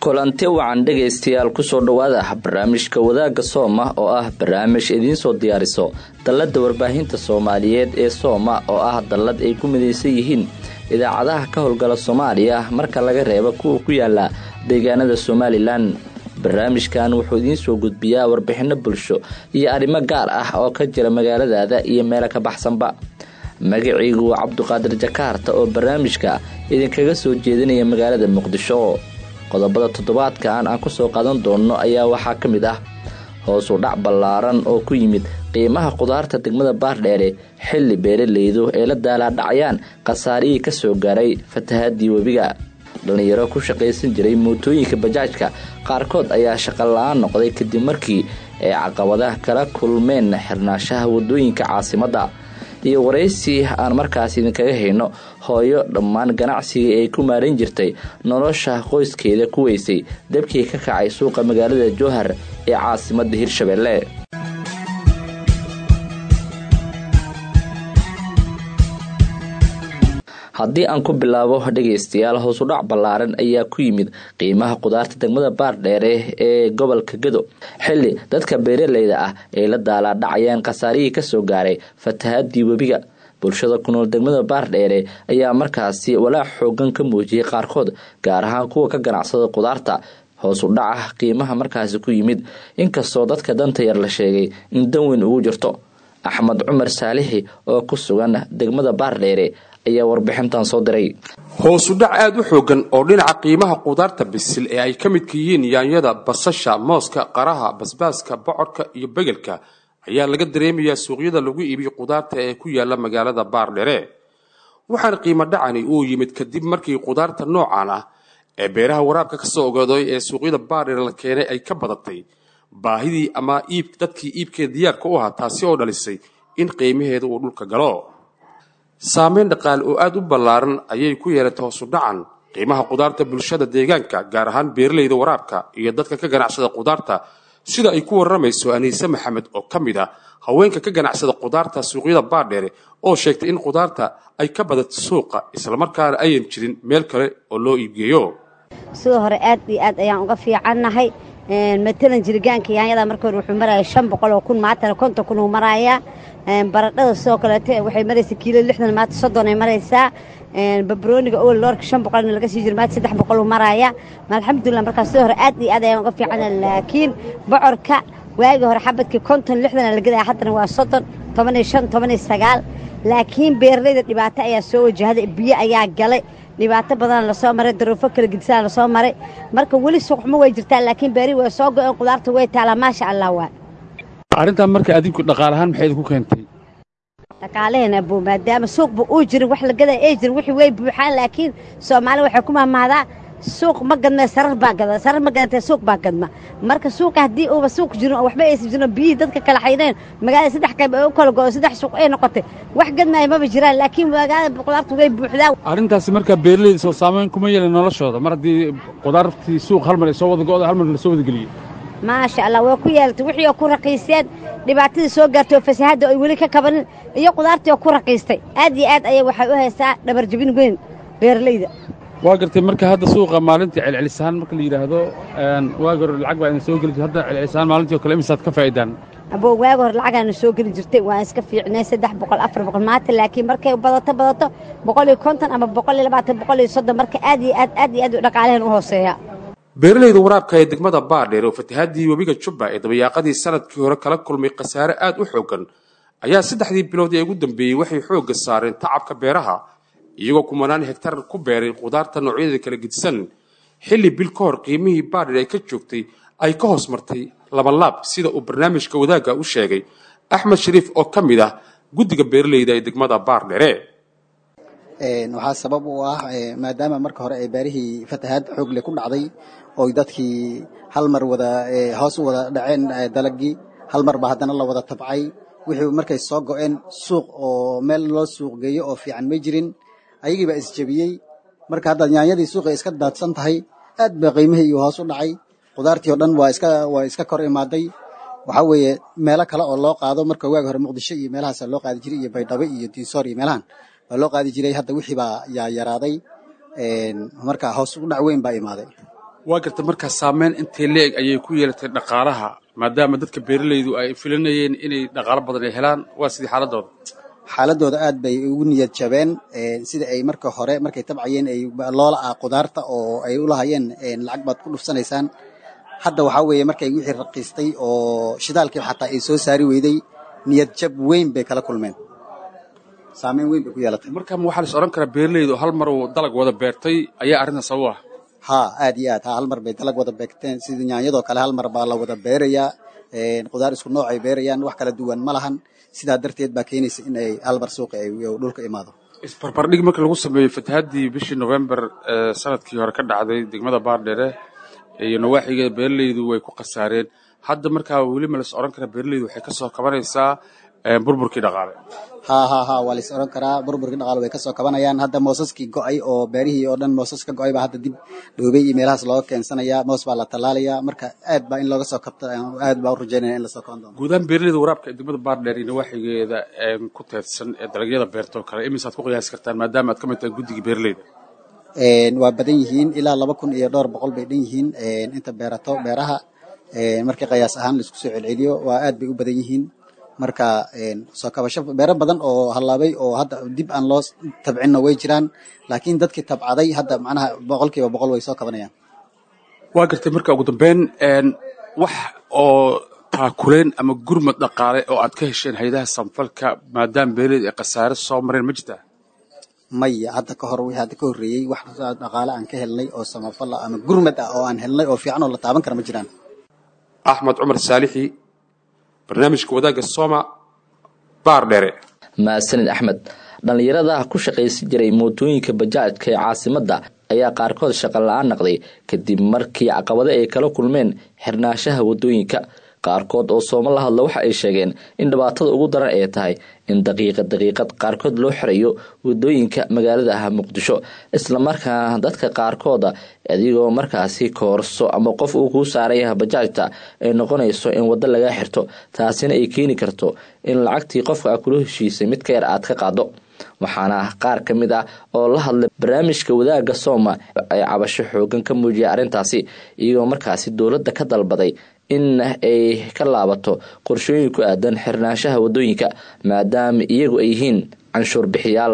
kulanti wacan dhegaystayaal kusoo dhowaada barnaamijka wadaagga sooma oo ah barnaamij idiinsoo diyaariso dalladda warbaahinta soomaaliyeed ee sooma oo ah dallad ay ku midaysan yihiin idaacadaha ka howlgala soomaaliya marka laga reebo kuwa ku yaala deegaanada somalilan barnaamijkan wuxuu idiin soo gudbiyaa warbixinno bulsho iyo arrimo gaar ah oo ka jira magaaladaada iyo meelo ka baxsanba magaciigu waa cabduqaadir jakaarta oo barnaamijka idinkaga soo jeedinaya magaalada muqdisho qodobada toddobaadkan aan ku soo qaadan doonno ayaa waxaa ka mid ah hoos u dhac ballaaran oo ku yimid qiimaha qudaarta degmada baardheere xilli beeralaydu ay la daalaadhacayaan khasaarihii ka soo gaaray fatahaadii webiga dhallinyaro ku shaqaysan jiray mootooyinka bajaajka qaarkood ayaa shaqo la-aan noqday kadib markii ay caqabadaha kala kulmeen xirnaashaha wadooyinka caasimadda iyo waraysi aan markaas idinkaga hayno hooyo dhammaan ganacsigii ay ku maaran jirtay nolosha qoyskeeda ku weysay dabkii ka kacay suuqa magaalada jowhar ee caasimadda hirshabelle haddii aan ku bilaabo dhegaystayaal hoosudhac ballaaran ayaa ku yimid qiimaha qudaarta degmada baardheere ee gobolka gado xilli dadka beeralayda ah ay la daalaadhacayaan khasaarihii kasoo gaaray fatahaadii webiga bulshada ku nool degmada baardheere ayaa markaasi walaac xoogan ka muujiyey qaarkood gaar ahaan kuwa ka ganacsada qudaarta hoos u dhaca qiimaha markaasi ku yimid inkastoo dadka danta yar la sheegay in dan weyn ugu jirto axmed cumar saalixi oo ku sugan degmada baardheere ayaa warbixintan soo diray hoosudhac aada u xoogan oo dhinaca qiimaha qudaarta bisil ee ay ka midka yihiin yaanyada basasha mooska qaraha basbaaska bocorka iyo begelka ayaa laga dareemayaa suuqyada lagu iibiyo qudaarta ee ku yaala magaalada baardhere waxaana qiimo dhacani uu yimid kadib markii qudaarta noocan ah ee beeraha waraabka kasoo ogaaday ee suuqyada baardhere la keenay ay ka badatay baahidii ama iib dadkii iibkeeda diyaarka u ahaa taasi oo dhalisay in qiimaheeda uu dhulka galo saameyn dhaqaale oo aada u ballaaran ayay ku yeelatay hoosu dhacan qiimaha qudaarta bulshada deegaanka gaar ahaan beeralayda waraabka iyo dadka ka ganacsada qudaarta sida ay ku warramayso aniise maxamed oo ka mid ah haweenka ka ganacsada qudaarta suuqyada baardheere oo sheegtay in qudaarta ay ka badato suuqa islamarkaana ayan jirin meel kale oo loo iibgeeyo sidoo hore aad iyo aad ayaan uga fiicannahay matalan jirgaanka yaanyada marka hore wuxuu maraya shan boqol oo kun maatana konton kun uu marayaa baradhada sidoo kaleete waxay maraysaa kiilo lixdan maata soddon ay maraysaa babrooniga owel loorka shan boqolna laga sii jiro maata saddex boqol uu maraaya alxamdulilah markaas sidoo hore aad iyo aad ayaan uga fiicana laakiin bocorka waagii hore xabadkii konton lixdana la gadaya haddana waa soddon toban iyo shan toban iyo sagaal laakiin beeralayda dhibaato ayaa soo wajahday biyo ayaa galay dhibaato badana lasoo maray daruufo kala gedisaa lasoo maray marka weli suuqxumo way jirtaa laakiin beeri way soo go-een qudaarta way taalaa maasha allah waa arrintan marka adinku dhaqaalahaan maxay idinku keentay dhaqaalaheena buu maadaama suuqba uu jirin wax la gadaa ay jirin wixii way buuxaan laakiin soomaali waxay ku mahmahdaa suuq ma gadma sarar baa gada sarar ma gadantee suuq baa gadma marka suuqa haddii uuba suuq jirin oo waxba aysan jirin biyihii dadka kala xaydeen magaalada saddex qayb ay u kala go-o saddex suuq ay noqotay wax gadmaya maba jiraan laakiin magaalada qudaartu way buuxdaa arrintaasi markaa beeralayda soo saameyn kuma yeelin noloshooda mar haddii qudaartii suuq hal mar ay soo wada go-da hal mar la soo wada geliyey maasha allah waa ku yeelatay wixii oo ku raqiiseen dhibaatadii soo gaartay oo fasahaadda ay weli ka kabanin iyo qudaartii oo ku raqiistay aad iyo aad ayay waxay u haysaa dhabarjabin weyn beeralayda waa gartay marka hadda suuqa maalintii celcelisaan marka la yidhaahdo waagi hore lacag baa idin soo geli jirta hadda celcelisaan maalintii oo kale imisaad ka faa'idaan aboo waagi hore lacagaana soo geli jirtay waan iska fiicnay saddex boqol afar boqol maanta laakiin markay badato badato boqol iyo konton ama boqol iyo labaatan boqol iyo soddon marka aad iyo aad aad iyo aad dhaqaalehen u hooseeya beeralayda waraabka ee degmada baardheer oo fatahaadii webiga jubba ee dabayaaqadii sanadkii hore kala kulmay khasaare aada u xoogan ayaa saddexdii bilood ee ugu dambeeyey waxay xoogga saareen tacabka beeraha iyagoo kumanaan hegtar ku beeray qudaarta noocyadeeda kala gedisan xilli bil ka hor qiimihii baardheer ay ka joogtay ay ka hoos martay labanlaab sida uu barnaamijka wadaagga u sheegay axmed shariif oo ka mid ah guddiga beeralayda ee degmada baardhere waxaa sabab u ah maadaama marka hore ay beerihii fatahaad xoogle ku dhacday oy dadkii hal mar wada hoos u wada dhaceen dalagii hal mar baa haddana la wada tabcay wixii markay soo go-een suuq oo meel loo suuq geeyo oo fiican ma jirin ayagii baa isjebiyey marka hadda yaanyadii suuqay iska daadsan tahay aad ba qiimihii iyo hoos u dhacay qudaartii oo dhan waa iska waa iska kor imaaday waxaa weeye meelo kale oo loo qaado marka waagi hore muqdisho iyo meelahaasa loo qaadi jiray iyo baydhabo iyo diisoor iyo meelahan waa loo qaadi jiray hadda wixii baa yaa yaraaday marka hoos u dhac weyn baa imaaday waa garta markaa saameyn intay leeg ayay ku yeelatay dhaqaalaha maadaama dadka beeralaydu ay filanayeen inay dhaqaalo badan ay helaan waa sidii xaaladooda xaaladooda aad bay ugu niyad jabeen sida ay marka hore markay tabcayeen ay loola ah qudaarta oo ay ulahayeen lacag baad ku dhufsanaysaan hadda waxaa weeye markay wixii raqiistay oo shidaalkii xataa ay soo saari weyday niyad jab weyn bay kala kulmeen saameyn weyn bay ku yeelatay markaa waxaa la is odhan karaa beeralaydu hal mar uu dalag wada beertay ayaa arrintan sabab ah ha aad iyo aad ha hal mar bay dalag wada beegteen sida nyaanyadoo kale hal mar baa la wada beerayaa qudaar isku nooc ay beerayaan wax kala duwan ma lahan sidaa darteed baa keenaysa in ay hal mar suuqa ay dhulka imaado isbarbardhig marka lagu sameeyey fatahaddii bishii november sanadkii hore ka dhacday degmada baardheere iyo nawaaxigeeda beeralaydu way ku khasaareen hadda markaa weli ma las odhan karaa beeralaydu waxay ka soo kabanaysaa burburkii dhaqaale ha ha ha waa lais odhan karaa burburkii dhaqaale way kasoo kabanayaan hadda moosaskii go-ay oo beerihii oo dhan moosas ka go-ay baa hadda dib dhoobey iyo meelahaas looga keensanayaa moos baa la tallaalayaa marka aad baa in looga soo kabta aad baa u rajaynaya in lasoo kaban doono guudahaan beeralayda waraabka ee degmada baardheer iyo nawaaxigeeda ku teedsan ee dalagyada beertoo kale imisaad ku qiyaasi kartaan maadaama aad ka mid tahay guddigii beeralayda waa badan yihiin ilaa laba kun iyo dhowr boqol bay dhan yihiin inta beerato beeraha markii qiyaas ahaan laisku soo celceliyo waa aad bay u badan yihiin marka soo kabasho beero badan oo hallaabay oo hadda dib aan loo tabcinno way jiraan laakiin dadkii tabcaday hadda macnaha boqolkiiba boqol way soo kabanayaan waa gartay marka ugu dambeyn wax oo taakuleen ama gurmad dhaqaale oo aad ka hesheen hayadaha samfalka maadaama beeralayda ay khasaare soo mareen ma jirtaa maya hadda ka hor wixii hadda ka horreeyey wax dhaqaale aan ka helnay oo samafal ah ama gurmad ah oo aan helnay oo fiican oo la taaban kara ma jiraan axmed cumar saalixi barnaamijka wadaagga sooma baar dheere mahadsanid axmed dhallinyarada ku shaqaysan jiray mootooyinka bajaajka ee caasimadda ayaa qaarkood shaqo la-aan naqday kadib markii caqabado ay kala kulmeen xirnaanshaha wadooyinka qaarkood oo sooma la hadla waxa ay sheegeen in dhibaatada ugu daran ay tahay in daqiiqad daqiiqad qaarkood loo xirayo wadooyinka magaalada ah muqdisho islamarkaana dadka qaarkooda adigoo markaasi koorso ama qof uu kuu saaraya bajaajta ay noqonayso in waddo laga xirto taasina ay keeni karto in lacagtii qofka a kula heshiisay mid ka yar aad ka qaado waxaana qaar ka mid ah oo la hadlay barnaamijka wadaagga sooma ay cabasho xoogan ka muujiyay arrintaasi iyagoo markaasi dowladda ka dalbaday in ay ka laabato qorshooyin ku aadan xirnaanshaha wadooyinka maadaama iyagu ay yihiin canshuur bixiyaal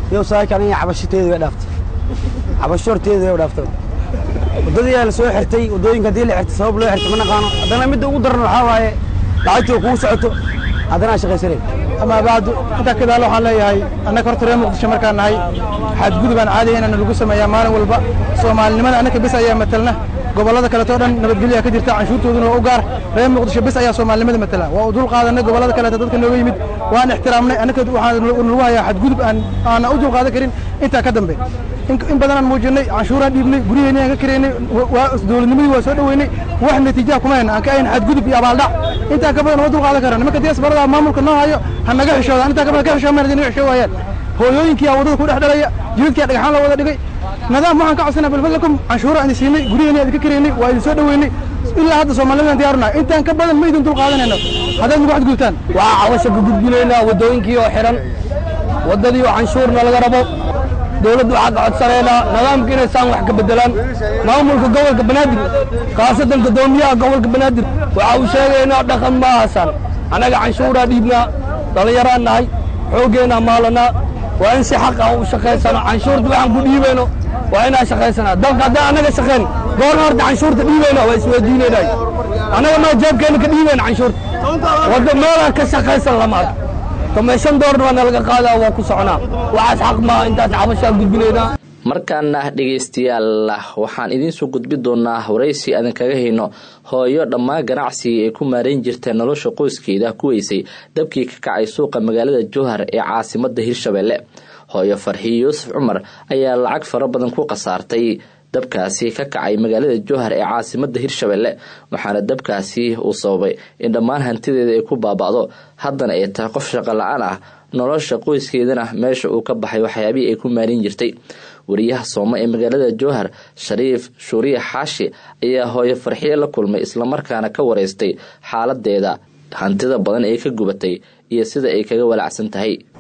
cabashiteeda way dhaaftay cabasho horteeda way dhaaftay wadadii la soo xirtay wadooyinka hadii la xirtay sabab loo xirtay ma naqaano haddana midda ugu daran waxaa waaye lacagtii kugu socoto haddana aan shaqaysanay amaa bacdu intaa kadaal waxaan leeyahay annaga horta reer muqdisho markaan nahay xadgudub aan caadi inaan lagu sameeyaa maalin walba soomaalinimada annaka bes ayaa matalna gobollada kaleetoo dhan nabadgelyaa ka jirta canshuurtooduna waa u gaar reer muqdisho bes ayaa soomaalinimada matala waa u dul qaadanay gobollada kaleeto dadka nooga yimid waan ixtiraamnay annaka waxaan nagu hayaa xadgudub aan aanan u dul qaadan karin intaa ka dambe in badanaan muujinay canshuuraan dhiibnay guryaheennii aan ka karaynay dowladnimadii waa soo dhoweynay wax natiijaha kuma hayna aan ka ahayn xadgudub iyo abaaldhac intaa ka badan uma dul qaadan karaan nimanka diasbarada maamulka noo hayo ha naga xishoodaan intaa ka badan ka xishoomaan hadii naga xishoo waayaan hooyooyinkii aa waddada ku dhex dhalaya jidadkii aa dhagaxaan la wada dhigay nidaam waxaan ka codsanaa balfadlakum canshuura aan siinay guryaheennii aan idinka karaynay waa idin soo dhoweynay ilaa hadda soomaalidaan diyaarunahay intaan ka badan ma idin dul qaadanayno haddaad nagu xadgudubtaan waa cabasha ka gudbinaynaa waddooyinkii oo xihan waddadii oo canshuurna laga rabo dowladdu waxaa ka codsanaynaa nidaamka inay saan wax ka beddelaan maamulka gobolka banaadir khaasatan guddoomiyaha gobolka banaadir waxa uu sheegaynaa dhaqan ma ahasaan annaga canshuuraa dhiibnaa dhallinyaraan nahay xooggeenaa maalanaa waa in si xaq ah u shaqaysano canshuurta waxaan ku dhiibayno waa inaan shaqaysanaa dalka haddaan annaga shaqayn goorna horta canshuurta dhiibayna waa isweydiinaynay annaga maa jeebkeenna ka dhiibayna canshuurta wadda meelaan ka shaqaysan lama arko tomeeshan doorna waa nalaga qaadaa waa ku soconaa waxaas xaq maa intaas cabashaa gudbinaynaa markaana dhegaystayaal waxaan idiinsoo gudbi doonaa waraysi aadan kaga hayno hooyo dhammaan ganacsigii ay ku maarayn jirta nolosha qoyskeeda ku weysay dabkii ka kacay suuqa magaalada jowhar ee caasimada hirshabelle hooyo farxiyo yuusuf cumar ayaa lacag fara badan ku khasaartay dabkaasi ka kacay magaalada jowhar ee caasimada hirshabelle waxaana dabkaasi uu sababay in dhammaan hantideeda ay ku baaba'do haddana ay tahay qof shaqo la-aan ah nolosha qoyskeedana meesha uu ka baxay waxyaabihii ay ku maarin jirtay wariyaha sooma ee magaalada jowhar shariif shuuriye xaashi ayaa hooyo farxiye la kulmay islamarkaana ka wareystay xaaladeeda hantida badan ee ka gubatay iyo sida ay kaga walacsan tahay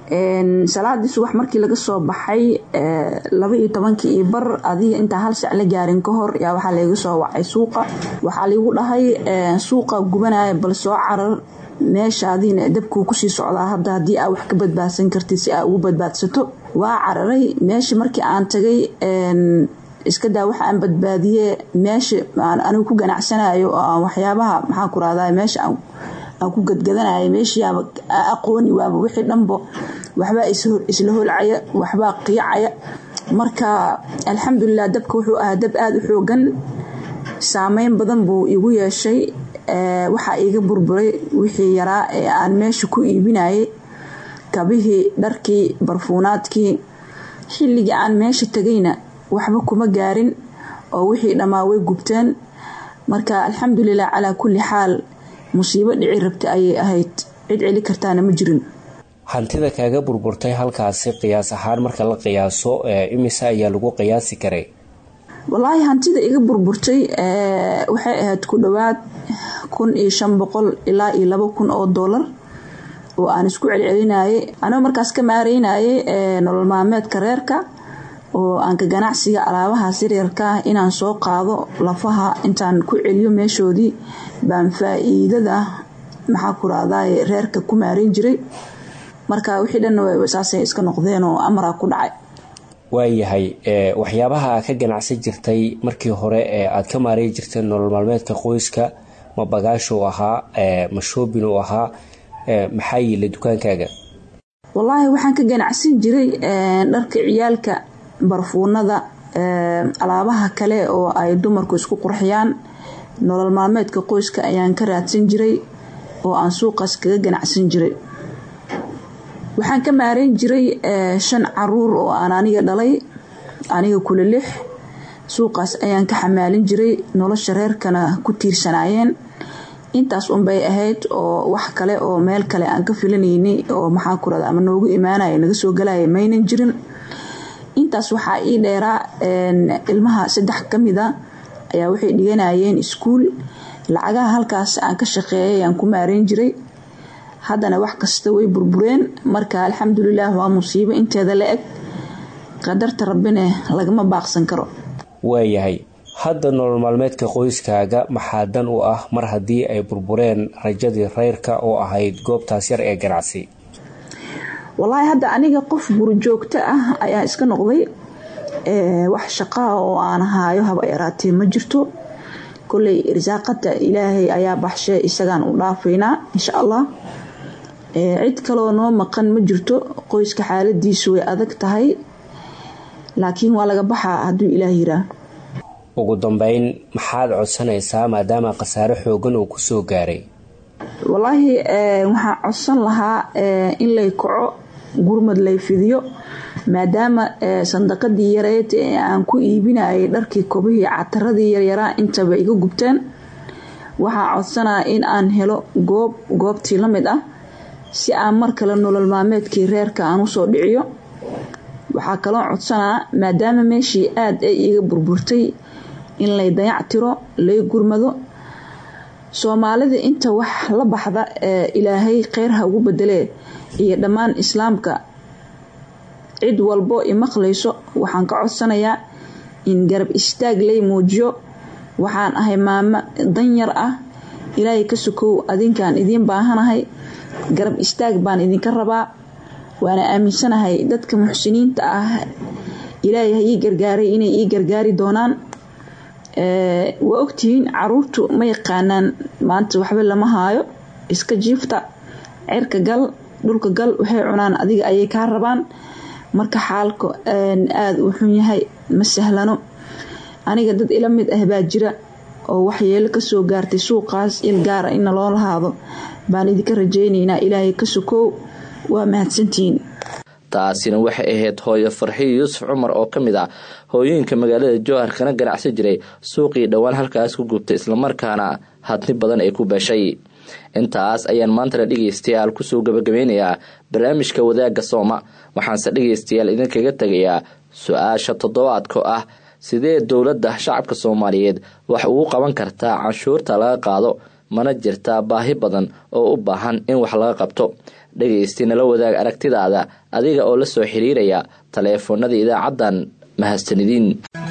salaadii subax markii laga soo baxay laba iyo tobankii iyo bar adiga intaa hal sac la gaarin ka hor yaa waxaa layga soo wacay suuqa waxaa laygu dhahay suuqa gubanaya bal soo carar meeshaadiina dabkuu kusii socdaa hadda haddii aa wax ka badbaadsan kartid si aa ugu badbaadsato waa cararay meesha markii aan tagay iska daa waxa aan badbaadiye meesha anigu ku ganacsanayo oo aan waxyaabaha maxaa ku rahdaa meesha aan ku gadgadanayo meeshiiaba aqooni waaba wixii dhanbo waxbaa isla holcaya waxbaa qiicaya marka alxamdulilah dabka wuxuu ahaa dab aada u xoogan saameyn badan buu igu yeeshay waxaa iiga burburay wixii yaraa ee aan meesha ku iibinayay kabihii dharkii barfuunaadkii xilligii aan meesha tagayna waxba kuma gaarin oo wixii dhammaa way gubteen marka alxamdulilah calaa kulli xaal musiibo dhici rabta ayay ahayd cid celi kartaana ma jirin hantida kaaga burburtay halkaasi qiyaas ahaan marka la qiyaaso imise ayaa lagu qiyaasi karay walaahi hantida iga burburtay waxay ahayd ku dhowaad kun iyo shan boqol ilaa iyo laba kun oo doolar oo aan isku celcelinayay anoo markaas ka maareynayay nolol maalmeedka reerka oo aan ka ganacsiga alaabahaas yaryarka ah inaan soo qaado lafaha intaan ku celiyo meeshoodii baan faa-iidada maxaa ku rahdaay reerka ku maareyn jiray marka wixii dhan saasay iska noqdeen oo amaraa ku dhacay waayahay waxyaabaha ka ganacsan jirtay markii hore ee aada ka maareyn jirtay nolol maalmeedka qoyska ma bagaashuu ahaa ma shoobin uu ahaa maxaa yiila dukaankaaga wallaahi waxaan ka ganacsan jiray dharka ciyaalka barfuunada alaabaha kale oo ay dumarku isku qurxiyaan nolol maalmeedka qoyska ayaan ka raadsan jiray oo aan suuqaas kaga ganacsan jiray waxaan ka maareyn jiray shan caruur oo aan aniga dhalay aniga kula lix suuqaas ayaan ka xamaalin jiray nolosha reerkana ku tiirsanaayeen intaas unbay ahayd oo wax kale oo meel kale aan ka filanaynay oo maxaa ku rada ama noogu imaanaya naga soo galaya maynan jirin intaas waxaa ii dheeraa ilmaha saddex ka mid a ayaa waxay dhiganayeen iskuul lacagaha halkaas aan ka shaqeeyay aan ku maareyn jiray haddana wax kasta way burbureen marka alxamdulilah waa musiibo inteeda la eg qadarta rabbine lagama baaqsan karo waayahay hadda nolol maalmeedka qoyskaaga maxaa dan u ah mar haddii ay burbureen rajadii reyrka oo ahayd goobtaas yar ee ganacsi wallaahi hadda aniga qof gurijoogto ah ayaa iska noqday wax shaqaa oo aan haayo haba yaraatee ma jirto koley irsaaqada ilaahay ayaa baxshee isagaan u dhaafaynaa insha allah cid kaloo noo maqan ma jirto qoyska xaaladiisu way adag tahay laakiin waa laga baxaa hadduu ilaah yiraa ugu dambeyn maxaad codsanaysaa maadaama khasaare xoogan uu kusoo gaaray wallaahi waxaan codsan lahaa in lay kaco gurmad lay fidiyo maadaama sandaqadii yareed ee aan ku iibinayay dharkii kobihii cataradii yaryaraa intaba iga gubteen waxaa codsanaa in aan helo goob goobtii la mid ah si aan mar kale nolol maalmeedkii reerka aan usoo dhiciyo waxaa kaloo codsanaa maadaama meeshii aada ay iga burburtay in lay dayac tiro lay gurmado soomaalida inta wax la baxda ee ilaahay kheyr ha ugu bedelee iyo dhammaan islaamka cid walbo imaqlayso waxaan ka codsanayaa in garab istaag lay muujiyo waxaan ahay maamo danyar ah ilaahay ka sokow adinkaan idiin baahanahay garab istaag baan idinka rabaa waana aaminsanahay dadka muxsiniinta ah ilaahay ha ii gargaaray inay ii gargaari doonaan waa ogtihiin caruurtu ma yaqaanaan maanta waxba lama haayo iska jiifta cirka gal dhulka gal waxay cunaan adiga ayay kaa rabaan marka xaalka aada uu xun yahay ma sahlano aniga dad ila mid ah baa jira oo waxyeelo kasoo gaartay suuqaas il gaara in loo lahaado baan idinka rajaynaynaa ilaahay ka sokow waa mahadsantihiin taasina waxay ahayd hooyo farxiyo yuusuf cumar oo ka mid ah hooyooyinka magaalada jowhar kana ganacsan jiray suuqii dhowaan halkaas ku gubtay islamarkaana hadni badan ay ku beeshay intaas ayaan maantana dhegeystayaal kusoo gabagabeynayaa barnaamijka wadaagga sooma waxaanse dhegeystayaal idinkaga tegayaa su-aasha toddobaadka ah sidee dowladda shacabka soomaaliyeed wax ugu qaban kartaa canshuurta laga qaado mana jirtaa baahi badan oo u baahan in wax laga qabto dhegaysti nala wadaag aragtidaada adiga oo la soo xiriiraya taleefoonada idaacaddan mahadsanidin